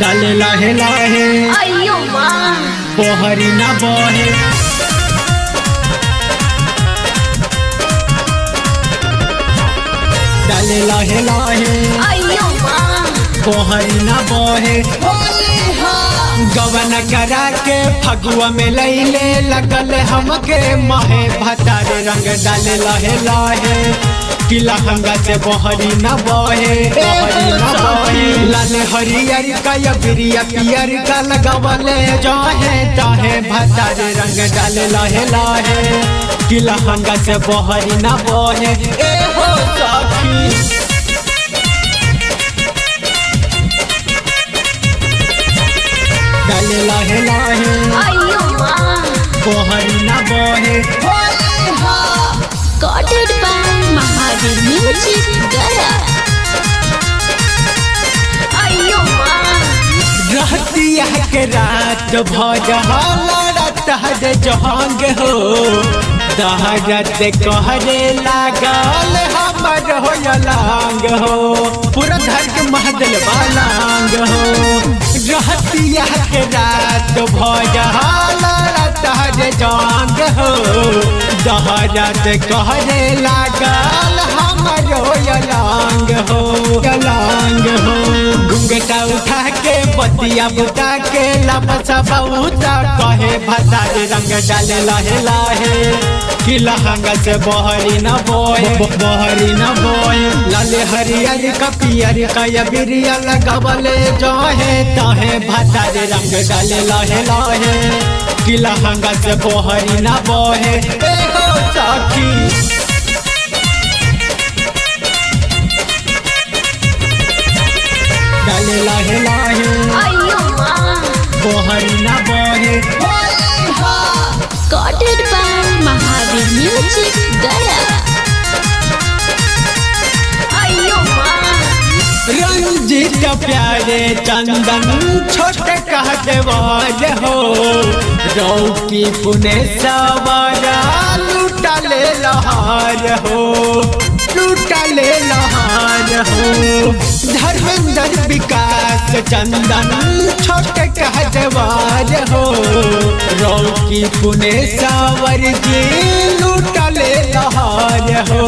डाले लाहे लाहे अयो माँ पोहरी न बहे डाले लाहे लाहे अयो माँ पोहरी न बहे गवन करा के फगुआ में लैले लगल हमके महे भतारे रंग डाले लहे लहे किला हंगा से बहरी न बहे बहरी न बहे लाल हरियर का या बिरिया पियर का लगवले जाहे ताहे भतारे रंग डाले लहे लहे किला हंगा से बहरी न बहे ए हो सखी डाले लहे लहे अयो माँ बहरी न बहे Recorded by Mahavir Music Gaya अयो माँ रहतिया के रात भजहत हर जहांग हो दहरत कहरे लागल हमर हो लांग हो पूरा धर के महदल बालांग हो रहतिया के रात भजहत हर जहांग हो दहरत कहरे लागल हमर हो लांग हो लांग हो घुंघटा उठा के बतिया बुता के लपसा बहुता कहे भतारे रंग डाले लहे लहे कि लहंगा से बहरी न बोए बहरी न बोए लाले हरियर का पियर का या बिरिया लगवले जहे तहे भतारे रंग डाले लहे लहे कि लहंगा से बहरी न बोए ए हो सखी डाले लहे लहे अयो माँ बहरी न बहे Recorded by Mahavir Music Gaya अयो माँ रंजित प्यारे चंदन छोटे कहते वाज हो रौकी पुने सवारा लूटा ले लहार हो लूटा ले लहार हो धर्मेंद्र विकास चंदन छोटे कहते वाज हो रौकी पुने सावर जी लूटा ले लहार हो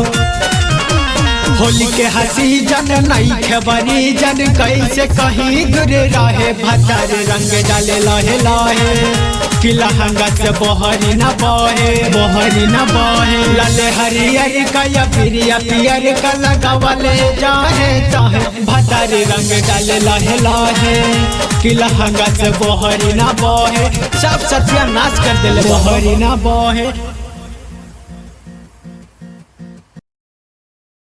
होली के हंसी जन नहीं खबरी जन कैसे कहीं दूर रहे भतर रंग डाले लहे लहे कि लहंगा से बहरी न बहे बहरी न बहे लाले हरियर का या पिरिया पियर का लगवले जाहे चाहे भतर रंग डाले लहे लहे कि लहंगा से बहरी न बहे सब सत्यानाश कर दिले बहरी न बहे